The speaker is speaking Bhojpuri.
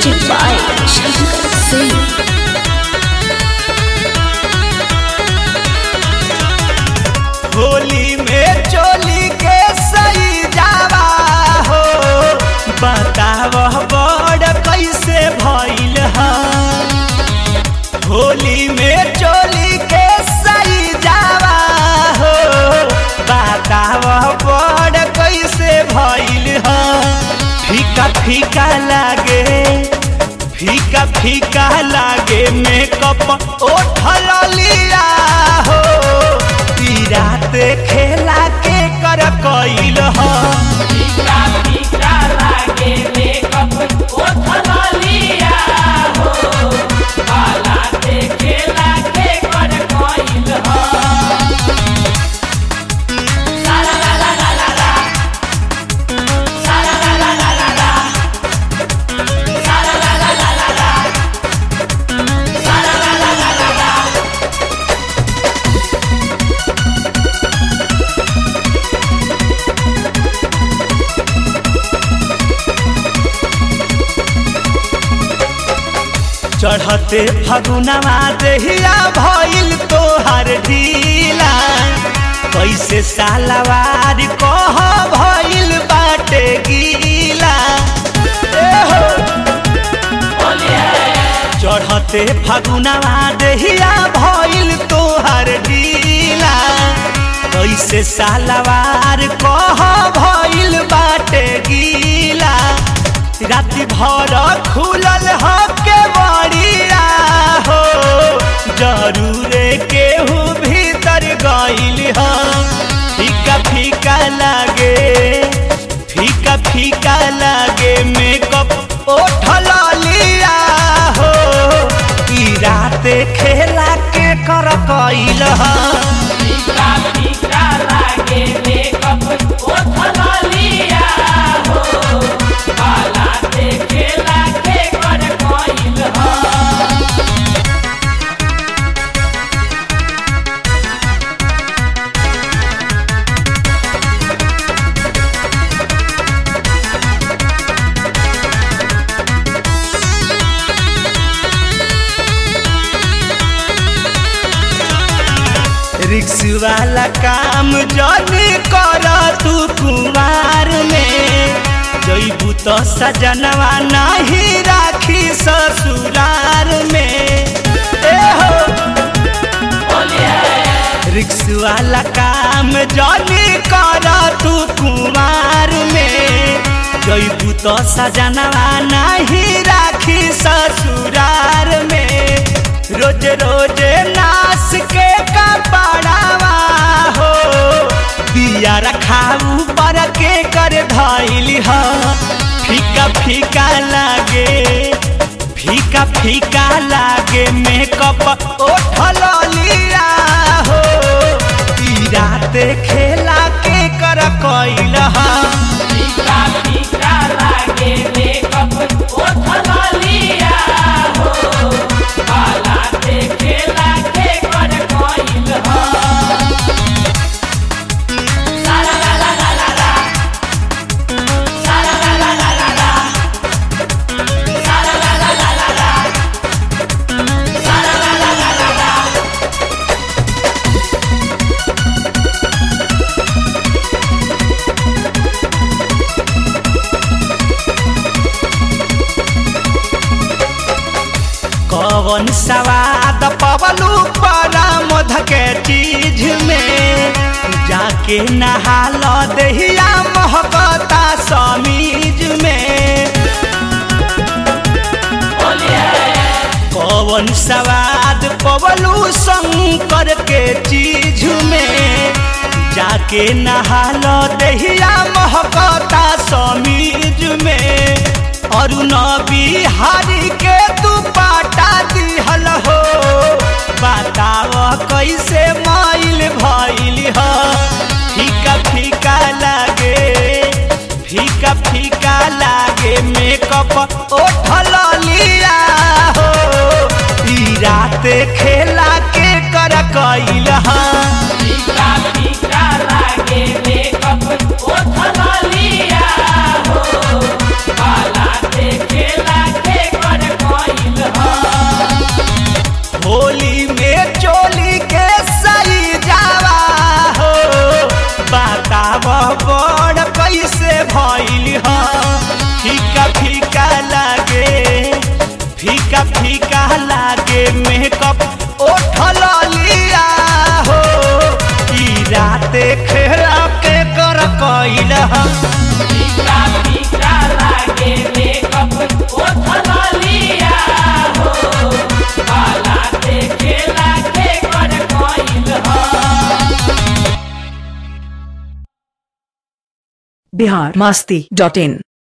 Music by Shankar Singh. Holi में चोली के सही जावा हो बताव बड़ कैसे भइल ह होली में चोली के सही जावा हो बताव बड़ कैसे भइल ह फीका फीका लागे फीका फीका लागे मेकअप ओठल लिया हो ई रात खेला के कर कइल ह चढ़ते फगुनवा देहिया भइल तोहर ढीला कैसे सालवार कह भइल बाटे गीला ए हो चढ़ते फगुनवा देहिया भइल तोहर ढीला कैसे सालवार कह भइल बाटे गीला राति भर खुलल ह के बड़िया हो जरूरे केहू भीतर गइल ह फीका फीका लागे फीका फीका लागे मेकअप ओठल लिया हो ई रात खेला के कर कइल ह रिक्स वाला काम जनी कर तू कुमार में जईबू तो सजनवा नहीं राखी ससुरार में ए हो रिक्स वाला काम जनी कर तू कुमार में जईबू तो सजनवा नहीं राखी ससुरार में रोज रोज नास के कपड़ावा हो दिया रखाऊ पर के कर धैली ह फीका फीका लागे फीका फीका लागे मेकअप ओठल लिया हो ई रात खेला के कर कइल ह कवन सवाद पवलू परा मध के चीज में जाके नहाल दहिया महकता समीज में कवन सवाद पवलू शंकर के चीज में जाके नहाल दहिया महकता समीज में अरुण बिहारी के तू पाटा दिहल हो बताव कैसे माइल भइल ह फीका फीका लागे फीका फीका लागे मेकअप ओठल लिया हो ई रात खेला के कर कइल ह फीका फीका लागे मेकअप ओठल लिया हो काला देखेला के बिहार मस्ती डॉट इन